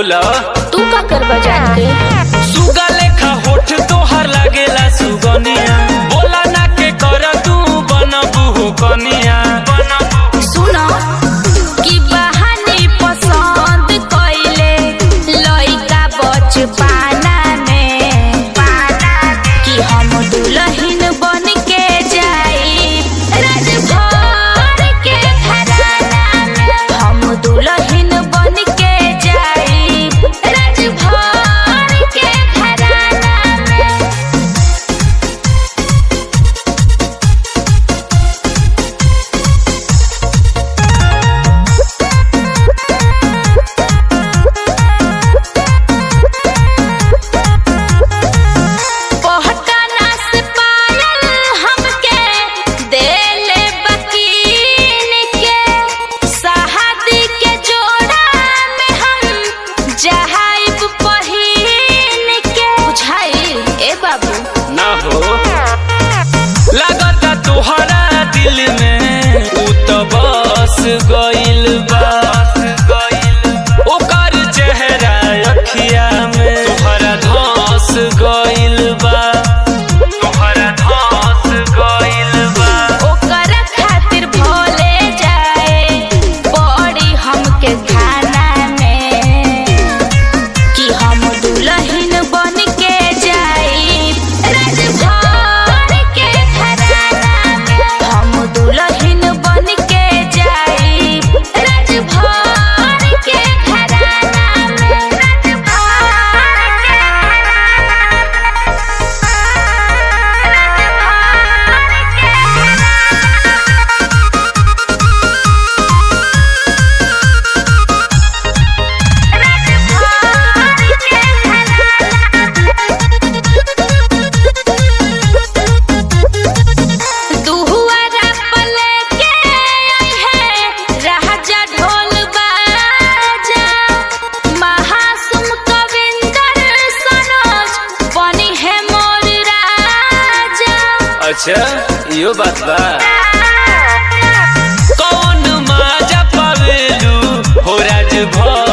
बोला तू का करबा जान के सुगा लेखा होठ तोहर लागेला सुगनिया बोला ना के कर तू बनबू हो कनिया सुनो कि बहानी पसंद कइले लइका बचपना में कि हम दुल्हन बन के जाई राजभर के घराना में हम दुल्हन बन के जाई राजभर के घराना में पहकाना से पायल हमके देले बकीन के शादी के जोड़ा में हम जहाइब पहिन के बुझाई ए बाबू ना हो लागता तोहरा दिल में उ तो बस गइल बा ओकर चेहरा अखिया में तोहरा धस गइल बा तोहरा धस गइल बा ओकर खातिर भोले जाए बड़ी हमके खाना में कि हम दुल्हन बन के जाई राजभर के घराना में हम दुल्हन बन के जाई राजभर के घराना में राजभर के दुहुआरा पले के आई है राजा ढोल बाजा महासुम कविंदर सनोज बनी है मोर राजा अच्छा यो बात बा कौन माजा पावेलू हो राज भर